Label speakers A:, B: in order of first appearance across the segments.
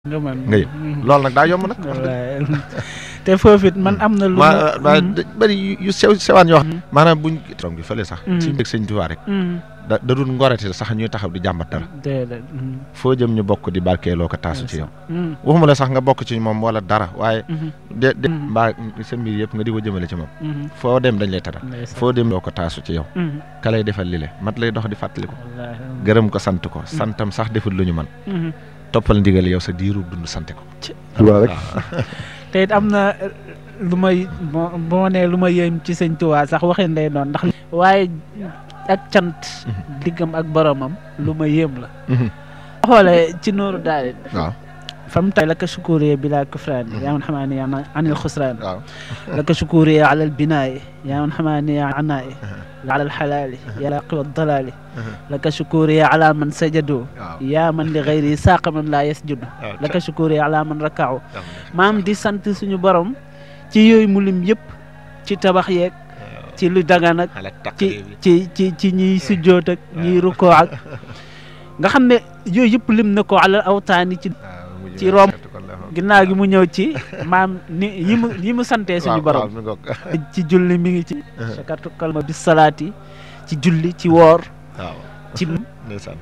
A: nga mën
B: nga yëg loolu nag daa yomb nag.
A: wallaay te foofu it man am na lu
B: ma ma bëri yu sew sewaan yoo xam.
A: Mhm.
B: maanaam buñ toog gi fële sax.
A: Mhm.
B: ci mbég sëñ Tuubaa rek. da da dul ngorati sax ñuy taxaw di jàmbat dara.
A: déedéet
B: foo jëm ñu bokk di barkeeloo ko taasu ci yow. waxuma la sax nga bokk ci moom wala dara waaye. de de
A: Mhm.
B: mbaa sa mbir yëpp nga di ko jëmale ci moom. foo dem dañ lay taral. foo dem doo ko taasu ci yow. ka lay defal li le mat lay dox di fàttali ko. gërëm ko sant ko santam sax deful lu ñu man toppal ndigal yow sa diiru dund sante ko.
C: Tuubaa rek
A: te it am na eh, lu may bo bu ma nee lu ma yéem ci sëñ Tuubaa sax waxin lay doon ndax waaye ak cant diggam ak boromam lu ma yéem la xoolee ci nooru daal
B: waaw
A: fam tay laka shukuriya bila kufraani yaa man xamaani yaa anil xusraani
B: waaw.
A: laka shukuriya ala albinaayi yaa man xamaani yaa anaayi ala alxalaali yaa laqiwa dalaali laka shukuriya ala man sajadu
B: waaw.
A: yaa man li gayri saaqa man laa yasjudu
B: waaw.
A: laka shukuriya ala man rakaaw maam di sant suñu borom ci yooyu mu lim yëpp ci tabax yeeg ci lu dagan ak ci ci ci ci ñiy sujjoot ak ñiy rukkoo ak nga xam ne yooyu yëpp lim na ko alal awtaani ci ci romb ginnaaw gi mu ñëw ci maam ni yi mu yi mu santee suñu borom ci julli mi ngi ci sakartu kalma bis salaati ci julli ci woor
B: waaw
A: ci
B: ndeysaan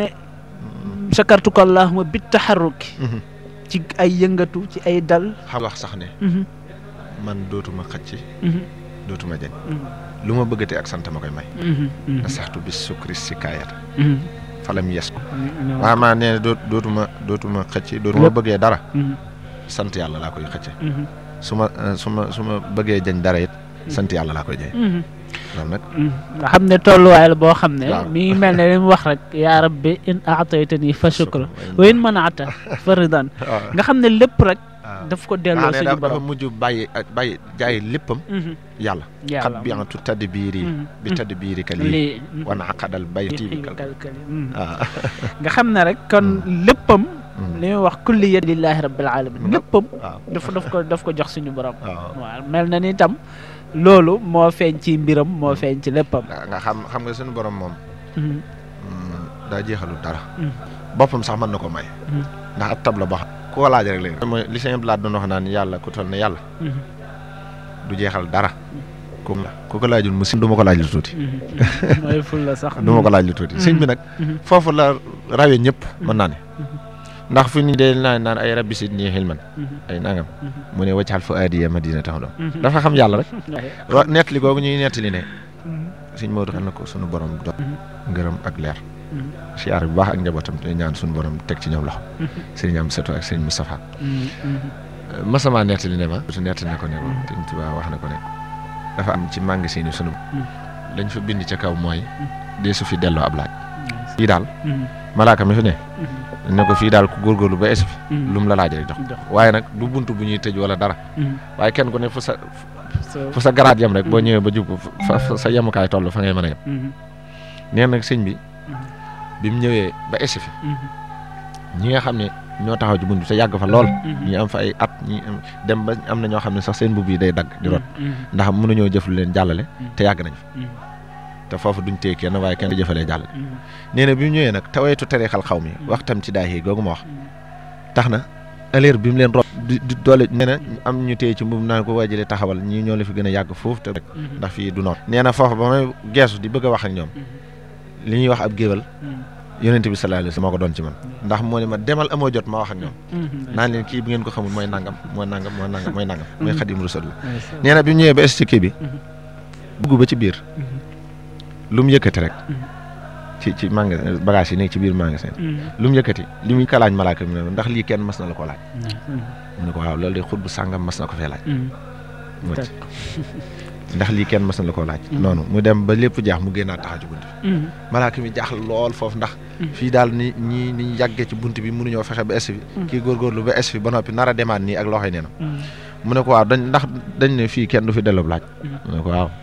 A: sakartu ko allahuma bit taxarruki ci ay yëngatu ci ay dal
B: xam wax sax ne
A: Mhm,
B: man dootuma xëcc
A: mhm,
B: dootuma jañ
A: mhm,
B: lu ma bëggatee ak sant ma koy may
A: mhm, mhm,
B: na saxtu bis sukri si kaayata
A: mhm.
B: falam yes ko
A: Mhm,
B: waaw maa nee na doot dootuma dootuma xëcc dootuma
A: Lépp.
B: bëggee dara
A: mhm,
B: sant yàlla laa koy xëcce
A: mhm,
B: su ma eh, su ma su ma bëggee jañ dara it sant yàlla laa koy jañ
A: mhm.
B: loolu nag
A: nga xam ne tolluwaay la boo xam ne
B: waaw.
A: mi ngi mel ne li mu wax rek yaa rabbi in aataytani fa shukra wa in manaata fa ridan
B: waaw
A: nga xam ne lépp rek
B: waaw.
A: daf ko delloo
B: ah ne
A: suñu
B: dafa dafa
A: borom
B: mujj bàyyi ak bàyyi jaay léppam
A: Mhm,
B: yàlla
A: yàlla
B: xat biantu tadd biiri
A: Mhm,
B: bi
A: mhm.
B: tadd biiri ka lii
A: lii
B: wana aqadal bayti bi kal
A: kalkali mhm.
B: ah
A: nga xam ne rek kon léppam
B: Mhm.
A: li muy wax kulli yad lillahi rabbil alamin léppam
B: waaw
A: daf daf ko daf ko jox suñu borom
B: waaw
A: waaw mel na ni tam loolu moo feeñ ci mbiram moo feeñ ci léppam
B: nga nga xam xam nga suñu borom moom
A: Mhm,
B: mm, daa jeexalul dara
A: Mhm.
B: boppam sax mën na ko may
A: Mhm.
B: ndax ab tab la boo xam ku ko laaj rek léegi mooy li sëñ Blaat doon wax naan yàlla ku toll ne yàlla
A: mhm,
B: du jeexal dara ku ku ko laajul mu si du ma ko laaj lu tuuti
A: mhm, mhm. mooy ful la sax
B: du ma ko laaj lu tuuti sëñ bi nag
A: Mhm.
B: foofu la rawee ñëpp mën naa ne
A: Mhm.
B: ndax fi ñu dee naan naan ay rabbi sidni xilman
A: Mhm,
B: ay nangam
A: mhm,
B: mu ne waccaxal fa aadiya madina tax doon
A: mhm.
B: dafa xam yàlla rek
A: Waaye,
B: wa nettali googu ñuy nettali ne
A: mhm,
B: sëñ Maodo xam na ko sunu borom do
A: Mhm.
B: ngërëm ak leer
A: mhm,
B: siyaar bu baax ak njabootam te ñaan sunu borom teg ci ñoom loxo
A: mhm,
B: sëriñ am seto ak sëriñ Moustapha
A: mhm, mhm.
B: masama nettali ne ma su nettali na ko ne ko sëñ Tuubaa wax na ko ne dafa am ci magasin yi sunu lañ fa bind ca kaw mooy dee su fi delloo ab laaj fii daal
A: Mhm,
B: malaaka mi fi ne
A: mhm,
B: ne ko fii daal ku góorgóorlu ba esi fi
A: mhm.
B: lu mu la laaj rek jox
A: Jox.
B: waaye nag du bunt bu ñuy tëj wala dara
A: Mhm.
B: waaye kenn ku ne fu sa
A: So-
B: fu sa garaat yem rek boo ñëwee ba jub fa fa sa yemukaay toll fa ngay mën a yem
A: Mhm,
B: nee nag sëñ bi
A: mhm,
B: bi mu ñëwee ba esi fi
A: mhm,
B: ñi nga xam ne ñoo taxaw ci bunt bi te yàgg fa lool
A: mhm.
B: ñi am fa ay at ñi am dem ba am na ñoo xam ne sax seen mbubb yi day dagg di rot
A: Mhm,
B: ndax mënuñoo jëf lu leen jàllale te yàgg nañ fa
A: mhm,
B: te foofu duñ téye kenn waaye kenn du jëfalee jàllale
A: mhm,
B: nee na bi mu ñëwee nag taweetu terexal xaw mi waxtam ci daay yi googu ma wax
A: mhm.
B: tax na aleer bi mu leen rob di di doole nee na am ñu téye ci mbubb naan ko waajalee taxawal ñii ñoo la fi gën a yàgg foofu te rek
A: Mhm,
B: ndax fii du noor nee na foofu ba may geesu di bëgg a wax ak ñoom
A: mhm,
B: li ñuy wax ab géwal
A: mhm,
B: yonente bi sallallahu alayhi wasallam moo ko doon ci man ndax moo ne ma demal amoo jot ma wax ak ñoom
A: mhm.
B: naan leen kii bi ngeen ko xamul mooy nangam mooy nangam mooy nangam mooy nangam mooy xadim rasul la
A: Ndeysaan.
B: nee na bi mu ñëwee ba es ci kii bi
A: Mhm.
B: dugg ba ci biir
A: Mhm,
B: lu mu yëkkati rek
A: Mhm.
B: ci ci magasin bagage yi nekk ci biir magasin
A: mhm.
B: lu mu yëkkati li muy kalaaj malaaka mi ne ndax lii kenn mas na la ko laaj
A: Mhm,
B: mu ne ko waaw loolu de xut bu sàngam mas na ko fee laaj
A: mhm.
B: mu wàcc.
A: D'accord.
B: ndax lii kenn mas na la ko laaj
A: Mhm.
B: noonu mu dem ba lépp jaax mu génnaat taxaw ci bunt bi
A: Mhm,
B: malaaka mi jaaxle lool foofu ndax
A: Mhm.
B: fii daal ni ñii ni ñu yàggee ci bunt bi mënuñoo fexe ba es fi
A: Mhm.
B: kii góorgóorlu ba es fi ba noppi nar a demaat nii ak loxoy nee na
A: mhm,
B: mu ne ko waaw dañ ndax dañ ne fii kenn du fi delloo laaj
A: Mhm.
B: mu ne ko waaw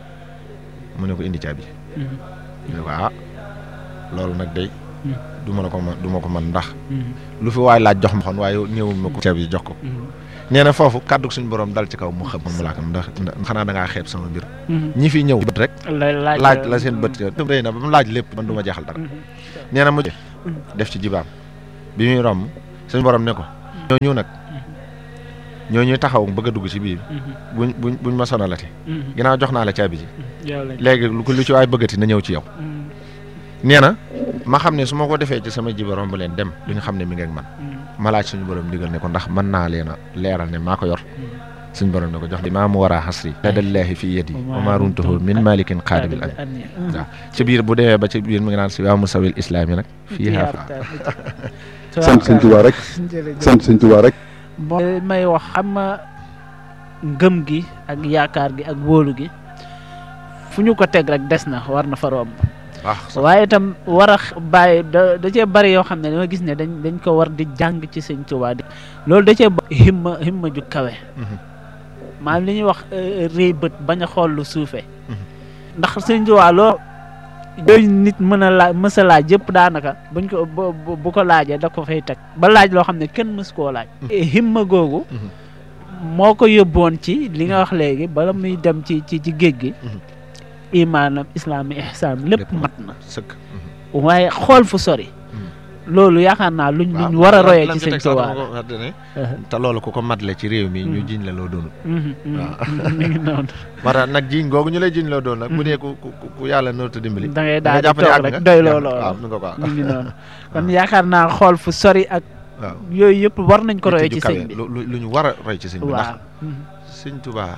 B: mu ne ko indi caabi
A: mhm,
B: mu ne ko ah loolu nag day
A: Mhm.
B: du ma la ko man du ma ko man ndax
A: mhm,
B: lu fi waay laaj jox ma xoon waaye ñëwul ma ko caabi jox ko
A: mhm,
B: nee na foofu kàddu suñu borom dal ci kaw mu xam mu laakam ndax ndax xanaa da ngaa xeeb sama mbir
A: mhm.
B: ñi fi ñëw bët rek
A: La- laaj
B: laaj la seen bët yo rëy na ba mu laaj lépp man du ma jeexal dara
A: Mhm,
B: nee na mu def ci jibaam bi muy romb suñu borom ne ko ñooñu nag ñooñu taxaw bëgg a dugg ci biir buñ buñ buñ ma sonalati ginnaaw jox naa la caabi ji léegi lu ko lu ci waay bëggati na ñëw ci yow nee na ma xam ne su ma ko defee ci sama jiba romb leen dem duñu xam ne mi ngi ak man ma laaj suñu borom digal ne ko ndax mën naa leen a leeral ne maa ko yor suñu borom ne ko jox di maa mu war a xasri ladallaahi fi yadi wa maa runtuhu min malikin qaadibil an waaw ci biir bu demee ba ci biir mu ngi naan si waa musawil islaam yi nag fii xaafa
C: sant sëñ Tuubaa rek sant sëñ Tuubaa rek
A: may wax xam nga ngëm gi ak yaakaar gi ak wóolu gi fu ñu ko teg rek des na war na fa romb waaye itam war a bàyyi da da cee bari yoo xam ne dama gis ne dañ dañ ko war di jàng ci sëñ Tuubaa di loolu da cee himma himma ju kawe maanaam li ñuy wax réy bët bañ a xool lu suufee ndax sëñ Tuubaa loo yooyu nit mën a laaj mës a laaj yëpp daanaka buñ ko bu ko laajee da ko fay teg ba laaj loo xam ne kenn mës koo laaj himma googu moo ko yóbboon ci li nga wax léegi bala muy dem ci ci ci géej gi imaanam islaam ihsaan lépp mat na
B: sëkk
A: waaye xool fu sori loolu yaakaar naa luñ luñ war a royee ci sëñ Tuubaa
B: te loolu ku ko matle ci réew mi ñu jiñ la loo doonul
A: waaw mi ngi noonu
B: moo tax nag jiñ googu ñu lay jiñ loo doon nag bu dee ku ku yàlla noonu te dimbali
A: da ngay daal di toog rek doy loo loolu mi ngi noonu kon yaakaar naa xool fu sori ak
B: waaw
A: yooyu yëpp war nañ ko royee ci sëñ bi
B: lu ñu war a roy ci sëñ bi ndax
A: waaw
B: sëñ Tuubaa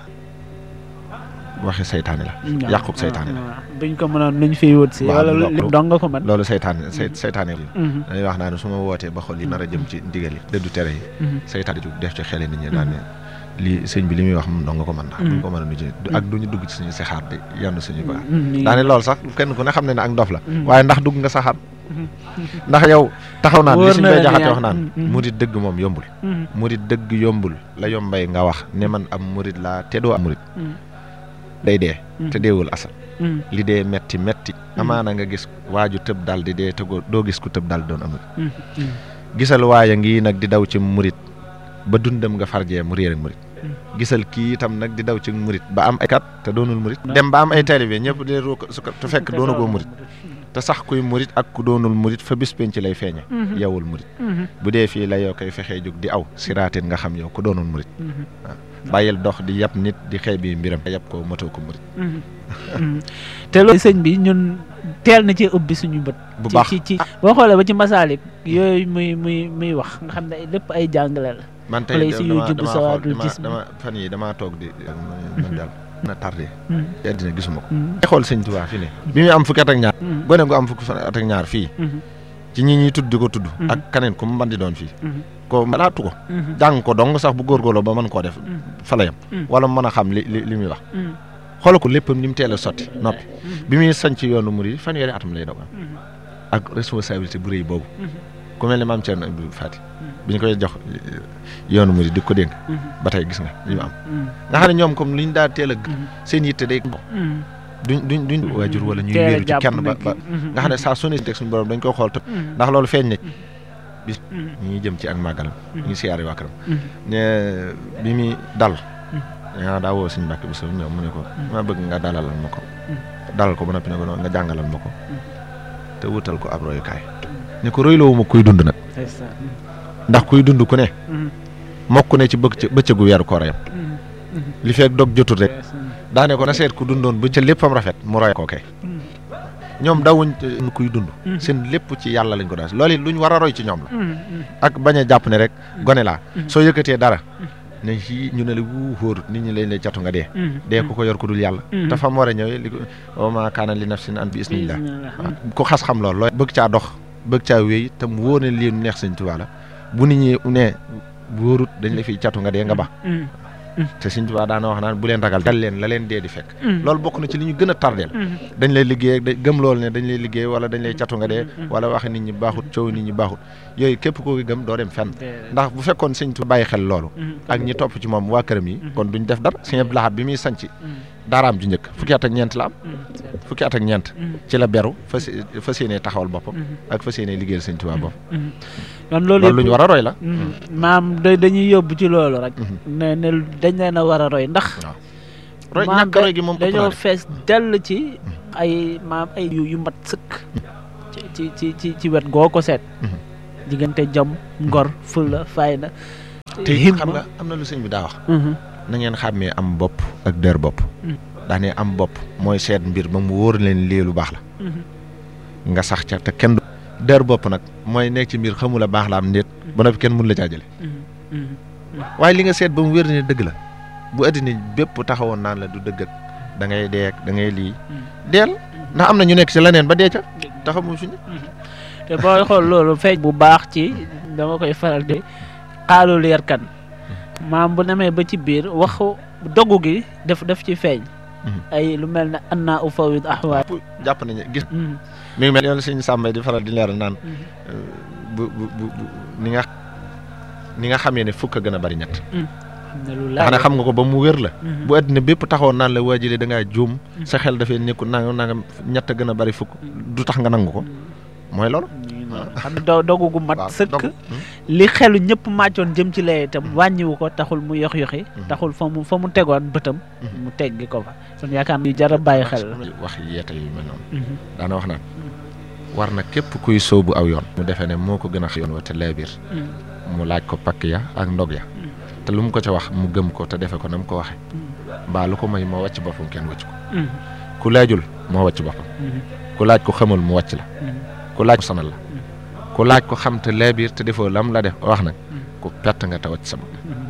B: waxi saytaane la yàquk saytaane la
A: buñ ko mënoon luñ fiy wut si wala lim dong nga ko mën
B: loolu saytaane saytaane la dañuy wax naa ne su ma wootee ba xol yi nar a jëm ci ndigal yi dëddu tere yi saytaane ju def ci xele nit ñi daan ne lii sëñ bi li muy wax moom dong nga ko mën ndax buñ ko mën a nu ci ak duñu dugg ci suñu saxaar di yann suñu ba daane loolu sax kenn ku ne xam ne ne ak ndof la waaye ndax dugg nga saxaar ndax yow taxaw naan li suñ bay jaxate wax naan murit dëgg moom yombul murit dëgg yombul la yombay nga wax ne man am murit laa te doo am murit day dee te deewul asal li dee metti metti amaana nga gis waaju tëb dal di dee te doo gis ku tëb dal doon amul gisal waaya ngi nag di daw ci murit ba dundam nga farjee mu réer ak murit gisal kii itam nag di daw ci murit ba am ay kat te doonul murit dem ba am ay taalibe ñëpp di ru su ko te fekk doonagoo murit te sax kuy murit ak ku doonul murit fa bis penc lay feeñe yowul murit bu dee fii la yoo koy fexee jóg di aw siraatin nga xam yow ku doonul murit waaw bàyyil dox di yab nit di xeeb bi mbiram yab ko matoo ko murit
A: te loolu sëñ bi ñun teel na ci ubbi suñu bët
B: bu baax
A: ci ci boo xoolee ba ci masaalik yooyu muy muy muy wax nga xam ne lépp ay jàngale la
B: man tey
A: wala si yu jub sawaadul gis
B: dama fan yi damaa toog di man daal na tardé ci àddina gisuma ko ay xool sëñ Tuubaa fi ne bi muy am fukki at ak ñaar gone gu am fukki at ak ñaar fii ci ñi ñuy tudd di ko tudd ak kaneen ku mu mën di doon fii ko laatu ko jàng ko dong sax bu góorgóorloo ba mën koo def fa la yam wala mu mën a xam li li li muy wax xoolal ko léppam ni mu teel a sotti noppi bi muy sañ ci yoonu murid fanweeri atam lay doog am ak responsabilité bu rëy boobu ku mel ne maam Thierno Abdou Fati bi ñu koy jox yoonu murid di ko dénk ba tey gis nga li mu am nga xam ne ñoom comme li ñu daa teel a seen yitte day duñ duñ duñ waajur wala ñuy wéeru ci kenn ba ba nga xam ne saa su ne teg suñu borom dañ koy xool tëb ndax loolu feeñ na bis ñi jëm ci ak màggalam ñu ngi siyaare waa këram ne bi muy dal yaa daa woo suñu mbàkk bi sa ñëw mu ne ko ma bëgg nga dalalal ma ko dalal ko ba noppi ne ko nga jàngalal ma ko te wutal ko ab royukaay ne ko royloowu ma kuy dund nag ndax kuy dund ku ne mokk ne ci bëgg bëccëgu weeru koorayam li fekk dog jotul rek daane ko na seet ku dundoon ba ca léppam rafet mu roy ko kay ñoom dawuñ kuy dund seen lépp ci yàlla lañ ko daal loolu it luñ war a roy ci ñoom la ak bañ a jàpp ne rek gone laa soo yëkkatee dara ne fii ñu ne la wuu xóor nit ñi lañ lay catu nga dee dee ku ko yor ku dul yàlla te fa mu war a ñëwee li ko wa maa kaana li nafsin an bi isnillah ku xas xam loolu looy bëgg caa dox bëgg caa wéy te mu wóor ne lii neex sëñ Tuubaa la bu nit ñi ne wóorut dañ la fiy catu nga dee nga ba te Sëñ Tuubaa daana wax naan bu leen ragal dal leen la leen dee di fekk loolu bokk na ci li ñu gën a tardeel dañ lay liggéey ak gëm loolu ne dañ lay liggéey wala dañ lay catu nga dee wala waxe nit ñi baaxut coow nit ñi baaxut yooyu képp koo gëm doo dem fenn ndax bu fekkoon Sëñ Tuubaa bàyyi xel loolu ak ñi topp ci moom waa këram yi kon duñ def dara Sëñ Abdou Lahad bi muy sanc daaraam ju njëkk fukki at ak ñeent la am fukki at ak ñeent ci la beru fas fas yéenee taxawal boppam ak fas yéenee liggéeyal Sëñ Tuubaa boppam
A: kon loolu
B: loolu lu ñu war a roy la
A: maam dañuy yóbbu ci loolu rek ne ne dañ leen a war a roy ndax
B: roy ñàkk roy gi moom
A: dañoo fees dell ci ay maam ay yu yu mat sëkk ci ci ci ci wet goo ko seet diggante jom ngor fulla fayda
B: te
A: himma
B: xam nga am na lu sëñ bi daa wax na ngeen xàmmee am bopp ak dër bopp daa ne am bopp mooy seet mbir ba mu wóor leen lii lu baax la nga sax ca te kenn du dër bopp nag mooy nekk ci mbir xamula baax la am ndéet ba noppi kenn mun la caa jële waaye li nga seet ba mu wér ne dëgg la bu addina bépp taxawoon naan la du dëgg ak da ngay deek da ngay lii deel ndax am na ñu nekk ci leneen ba dee ca taxamu fi ne
A: te booy xool loolu feeñ bu baax ci dama koy faral di xaalu leer kan maam bu demee ba ci biir waxu dogu gi def def ci feeñ ay lu mel ne anna ufawid ahwaay
B: jàpp nañu gis mi ngi mel yoon suñu sàmmay di faral di leeral naan bu bu bu ni nga ni nga xamee ne fukk a gën a bari ñett
A: xam
B: ne xam nga ko ba mu wér la bu àddina bépp taxawoon naan la waajile da ngaa juum sa xel dafay nekkul nanga nanga ñett a gën a bari fukk du tax nga nangu ko mooy loolu
A: xam ne dogu gu mat sëkk li xelu ñëpp màccoon jëm ci lee itam wàññiwu ko taxul mu yox yoxi taxul fa mu fa mu tegoon bëtam mu teggi ko fa kon yaakaar naa jar a bàyyi xel la
B: wax yeete yu mel noonu daana wax naan war na képp kuy sóobu aw yoon mu defee ne moo ko gën a yoon wa te lay biir mu laaj ko pakk ya ak ndog ya te lu mu ko ca wax mu gëm ko te defe ko na mu ko waxe mbaa lu ko may moo wàcc boppam kenn wàcc ko ku laajul moo wàcc boppam ku laaj ko xamul mu wàcc la ku laaj ko sanal la ku laaj ko xam te leebiir te defoo lam la def wax nag ku perte nga te wàcc sama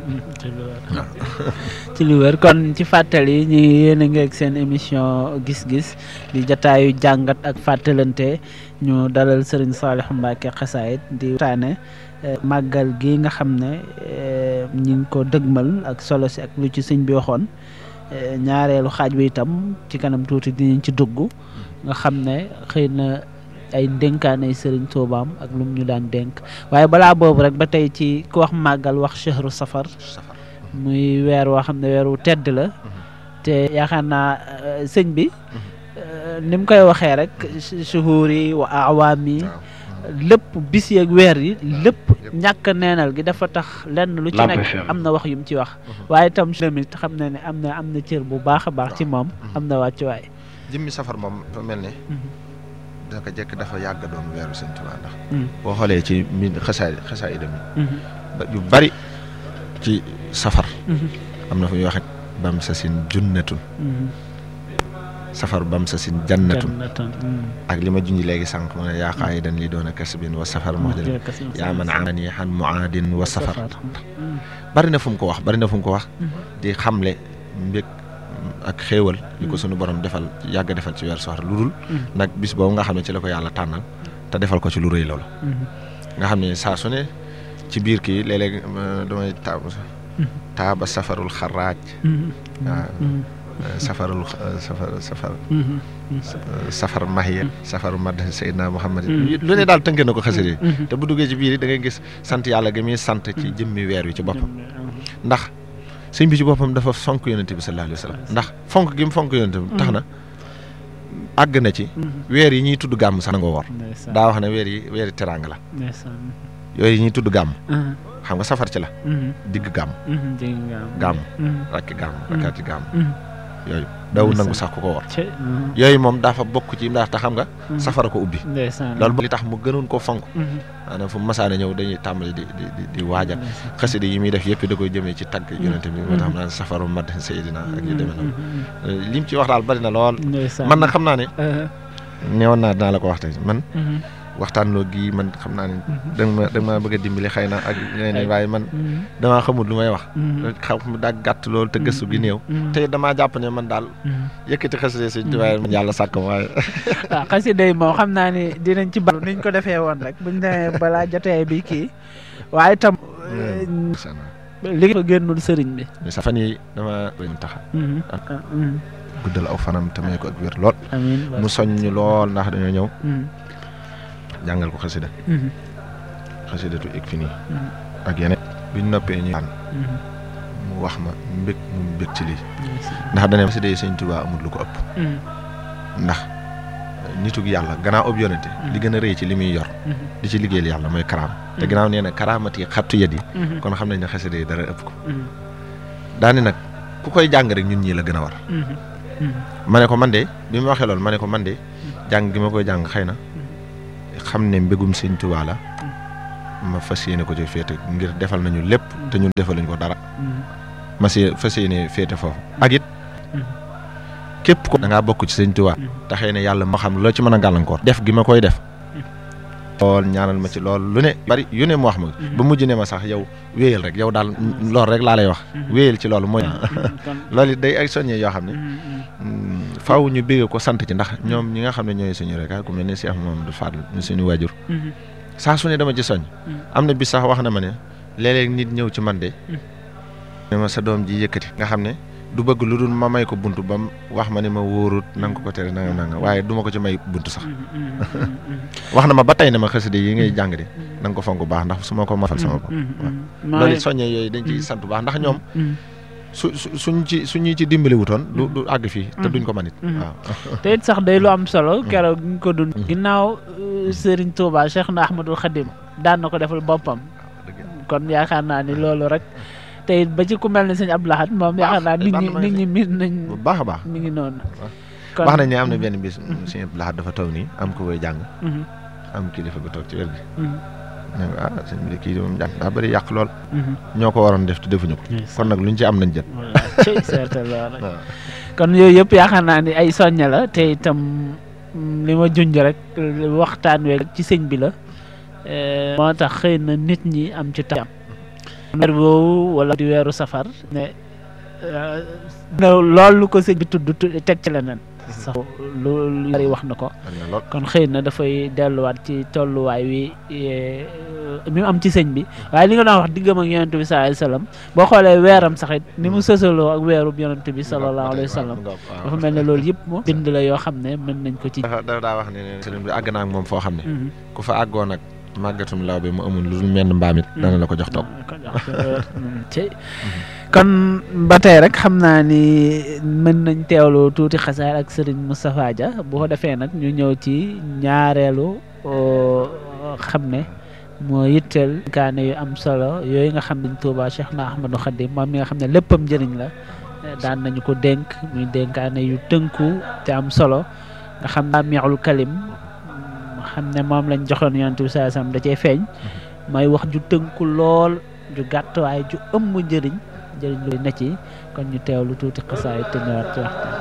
A: ci lu wér kon ci fàttali ñu yéen a ngi ak seen émission gis-gis di jataayu jàngat ak fàttalante ñu dalal Serigne Saliou Mbacké Xasaayit di waxtaane màggal gi nga xam ne ñi ngi ko dëgmal ak solo si ak lu ci sëñ bi waxoon ñaareelu xaaj bi itam ci kanam tuuti dinañ ci dugg nga xam ne xëy na ay dénkaanay sëriñ Tuubaam ak lu mu ñu daan dénk waaye balaa boobu rek ba tey ci ku wax màggal wax chahru safar muy weer woo xam ne weer wu tedd la te yaakaar naa sëñ bi ni mu koy waxee rek shuhuur yi wa awaam yi lépp bis yeeg weer yi lépp ñàkk neenal gi dafa tax lenn lu ci nekk am na wax yu mu ci wax waaye itam tamit xam na ne am na am na cër bu baax a baax ci moom am na wàccuwaay
B: jëmmi safar moom dafa mel ne daka jekk dafa yàgg doon weeru Sëñ Tuubaa ndax boo xoolee ci mi xasaay xasaay dem yu bari ci safar am na fu ñuy waxe bam sa sin junnatun safar bam sa sin jannatun ak li ma junj léegi sànq mu ne yaa qaayidan li doon a kasbin wa safar moo jël yaa man aani xan muaadin wa safar bari na fu mu ko wax bari na fu mu ko wax di xamle mbég ak xéewal li ko sunu borom defal yàgg defal ci weer safar lu dul nag bis boobu nga xam ne ci la ko yàlla tànnal te defal ko ci lu rëy loolu nga xam ne saa su ne ci biir kii léeg-léeg damay taab taaba safarul xaraaj waaw safarul safar safar safar mahiya safaru mad Seydina Muhammad lu ne daal tënk na ko xasida yi te bu duggee ci biir yi da ngay gis sant yàlla gi muy sant ci jëmmi weer wi ci boppam ndax sëñ bi ci boppam dafa fonk yonente bi sallallahu alayhi wa sallam ndax fonk gi mu fonk yonente bi tax na àgg na ci weer yi ñuy tudd gàmm sax na nga woor daa wax ne weer yi weer yi teraanga la yooyu ñuy tudd gàmm xam nga safar ci la digg gàmm gàmm rakki gàmm rakkaati gàmm yooyu dawul nangu sax ku ko war yooyu moom dafa bokk ci ndax te xam nga safara ko ubbi loolu li tax mu gënoon ko fonk maanaam fu masaane ñëw dañuy tàmbali di di di waajal xasida yi muy def yëpp da koy jëmee ci tagg yonente bi moo tax xam naa safaru mad Seydina ak yu demee noonu lim ci wax daal bari na lool man nag xam naa ne neewoon naa dinaa la ko wax tey man waxtaan loo gi man xam naa ne da ma da ma bëgg a dimbali xëy na ak ñeneen waaye man damaa xamul lu may wax xam mu daa gàtt loolu te gëstu gi néew te damaa jàpp ne man daal yëkkati xasida sëñ Tuubaa man yàlla sàkk ma waaye
A: waaw xasida yi moom xam naa ne dinañ ci bal niñ ko defee woon rek buñ demee balaa jotee bi kii waaye tam li ko génnul sëriñ bi
B: sa fan yi dama dañ taxa guddal aw fanam te may ko ak wér lool mu soññ lool ndax dañoo ñëw jàngal ko xasida xasidatu ik fi nii ak yeneen biñ noppee ñu an mu wax ma mbég mu mbég ci lii ndax dane xasida yi sëñ Tuubaa amul lu ko ëpp ndax nitug yàlla gannaaw ëpp yonente li gën a rëy ci li muy yor di ci liggéeyal yàlla mooy karaam te gannaaw nee na karaamat yi xattu yet yi kon xam nañ ne xasida yi dara ëpp ko daani nag ku koy jàng rek ñun ñii la gën a war ma ne ko man de bi ma waxee loolu ma ne ko man de jàng gi ma koy jàng xëy na xam ne mbégum sëñ Tuubaa la ma fas yéene ko ci féete ngir defal nañu lépp te ñun defaluñ ko dara ma si fas yéene féete foofu ak it képp ko da ngaa bokk ci sëñ Tuubaa te xëy na yàlla ma xam loo ci mën a gàllankoor def gi ma koy def lool ñaanal ma ci lool lu ne bari yu ne mu wax ma ba mujj ne ma sax yow wéyal rek yow daal lool rek laa lay wax wéyal ci loolu mooy loolu it day ay soññee yoo xam ne faaw ñu bégge ko sant ci ndax ñoom ñi nga xam ne ñooy suñu rek ku mel ne Cheikh Mamadou Fadl ñu suñu waajur saa su ne dama ci soñ am na bis sax wax na ma ne léeg-léeg nit ñëw ci man de ne ma sa doom ji yëkkati nga xam ne du bëgg lu dul ma may ko bunt ba mu wax ma ne ma wóorut nanga ko ko tere nanga nanga waaye du ma ko ci may bunt sax wax na ma ba tey ne ma xasida yi ngay jàng de na nga ko fonk bu baax ndax su ma ko mafal sama bopp waaw loolu soññee yooyu dañ ciy sant bu baax ndax ñoom su suñ ci suñu ci dimbali wutoon du du àgg fii te duñ ko manit waaw
A: te it sax day lu am solo keroog ñu ko dund ginnaaw Serigne Touba Cheikh na Ahmadul Khadim daan na ko defal boppam kon yaakaar naa ni loolu rek te it ba ci ku mel ne sëñ Abdou Lahad moom yaakaar naa nit ñi nit ñi miin nañ
B: bu baax a baax
A: mi ngi noonu
B: wax nañ ne am na benn bis sëñ Abdou Lahad dafa taw nii am ko koy jàng am kilifa gu toog ci wér gi ne ah sëñ bi de kii moom jàng daa bëri yàq lool ñoo ko waroon def te defuñu ko kon nag luñ ci am nañ jët
A: kon yooyu yëpp yaakaar naa ni ay soñña la te itam li ma junj rek waxtaan weeg ci sëñ bi la moo tax xëy na nit ñi am ci tam weer boobu wala di weeru safar ne loolu ko sëñ bi tudd teg ci leneen sax lu lu bari wax na ko kon xëy na dafay delluwaat ci tolluwaay wi mi mu am ci sëñ bi waaye li nga doon wax diggam ak yonent bi sallallahu alayhi wa sallam boo xoolee weeram sax it ni mu sësaloo ak weerub yonent bi sallallahu alayhi wa sallam dafa mel ne loolu yëpp moom bind la yoo xam ne mën nañ ko ci
B: dafa daa wax ne sëriñ bi àgg naa ak moom foo xam ne ku fa àggoon nag màggatum law bi mu amul lu dul menn mbaam it dana la ko jox toog
A: kon ba tey rek xam naa ni mën nañ teewlu tuuti xasaar ak Serigne Moustapha Dia bu ko defee nag ñu ñëw ci ñaareelu xam ne moo yitteel kaane yu am solo yooyu nga xam ne Touba Cheikh na Ahmadou Khadim moom mi nga xam ne léppam njëriñ la daan nañu ko dénk muy dénkaane yu tënku te am solo nga xam naa miixul kalim xam ne moom lañ joxoon yonent bi saa sam da cee feeñ mooy wax ju tënku lool ju gàtt waaye ju ëmb njëriñ njëriñ lu na ci kon ñu teewlu tuuti xasaay te ñëwaat ci waxtaan